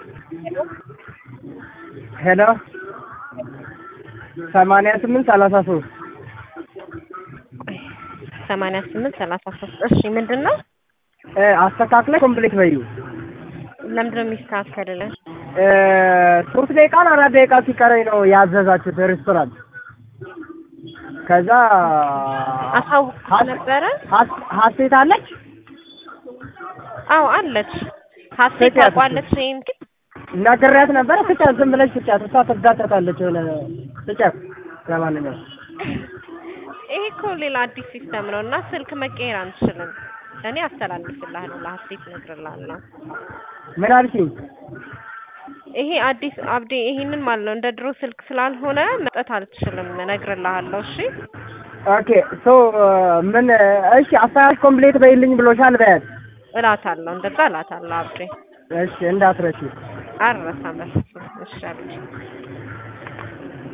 ሄሎ ሰማንያ ስምንት ሰላሳ ሶስት ሰማንያ ስምንት ሰላሳ ሶስት እሺ ምንድን ነው አስተካክለ ኮምፕሌት በዩ ለምንድን ነው የሚስተካከልልን ሶስት ደቂቃ ነው አራት ደቂቃ ሲቀረኝ ነው ያዘዛችሁት ሬስቶራንት ከዛ አሳውቅ ነበረ ሀስ- ሀሴት አለች አዎ አለች ሀሴት ስጫት እስኪ። ታውቋለች ይሄን ግን ነግሬያት ነበረ ስጫት ዝም ብለሽ ስጫት እሷ ትጋጨታለች የሆነ ስጫት ለማንኛውም ይሄ እኮ ሌላ አዲስ ሲስተም ነው እና ስልክ መቀየር አንችልም እኔ አስተላልፍልሃለሁ ለሀሴት እነግርልሃለሁ ምን አልሽኝ ይሄ አዲስ አብዴ ይሄንን ማለት ነው እንደ ድሮ ስልክ ስላልሆነ መስጠት አልችልም እነግርልሃለሁ እሺ ኦኬ ሶ ምን እሺ አስተያየት ኮምፕሌት በይልኝ ብሎሻል በያት እላታለሁ እንደዛ እላታለሁ አብዴ እሺ እንዳትረሺ አልረሳም በፍጹም እሺ አብዴ